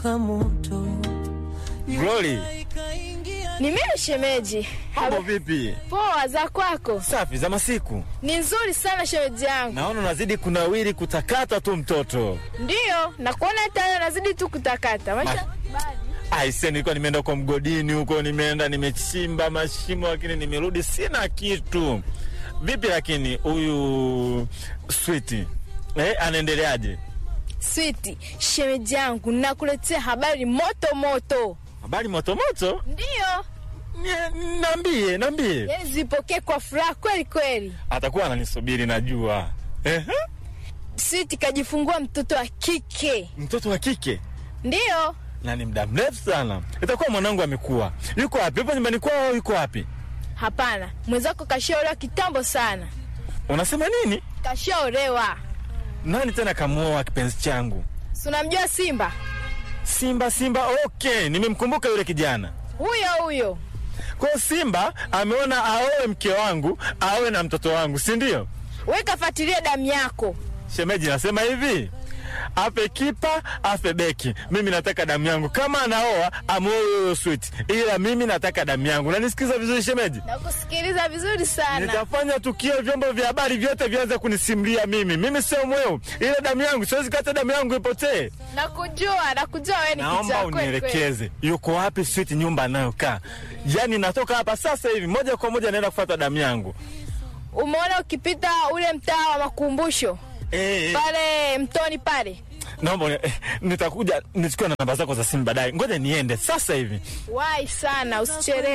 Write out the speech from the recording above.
Glory, Ni mimi shemeji. mambo vipi? Poa za kwako? Safi za masiku. Ni nzuri sana shemeji yangu. Naona unazidi kunawiri kutakata tu mtoto. Ndiyo, na kuona tena nazidi tu kutakata. Maisha Aise, nilikuwa nimeenda huko mgodini huko, nimeenda nimechimba mashimo, lakini nimerudi sina kitu. Vipi lakini huyu Switi eh, anaendeleaje? Switi, shemeji yangu, nakuletea habari moto moto. Habari motomoto? Ndiyo, Nye- Niambie, niambie. yani zipokee kwa furaha kweli kweli. Atakuwa ananisubiri najua. Ehe, Switi kajifungua mtoto wa kike. mtoto wa kike Ndiyo, na ni muda mrefu sana. Itakuwa mwanangu amekuwa. Yuko wapi? Yupo nyumbani kwao au yuko wapi? hapana, mwenzako kashaolewa kitambo sana, Unasema nini? kashaolewa. Nani tena kamuoa kipenzi changu? Si unamjua Simba Simba, Simba. Okay, nimemkumbuka yule kijana. huyo huyo? Kwa hiyo Simba ameona aoe mke wangu, aoe na mtoto wangu, si ndio? We kafuatilia damu yako. Shemeji, nasema hivi afe kipa afe beki, mimi nataka damu yangu. Kama anaoa amuoe huyo Sweet, ila mimi nataka damu yangu. Nanisikiza vizuri shemeji? Nakusikiliza vizuri sana. Nitafanya tukio, vyombo vya habari vyote vianze kunisimulia mimi. Mimi sio mweu, ile damu yangu siwezi kata damu yangu ipotee. Nakujua, nakujua wewe ni Naomba kijana kweli kweli. unielekeze yuko wapi Sweet, nyumba anayokaa. Yaani natoka hapa sasa hivi moja kwa moja naenda kufuata damu yangu. Umeona ukipita ule mtaa wa makumbusho Eh, pale mtoni pale, naomba uni- eh, nitakuja nichukue na namba zako za simu baadaye. Ngoja niende sasa hivi. wahi sana, usichelewe.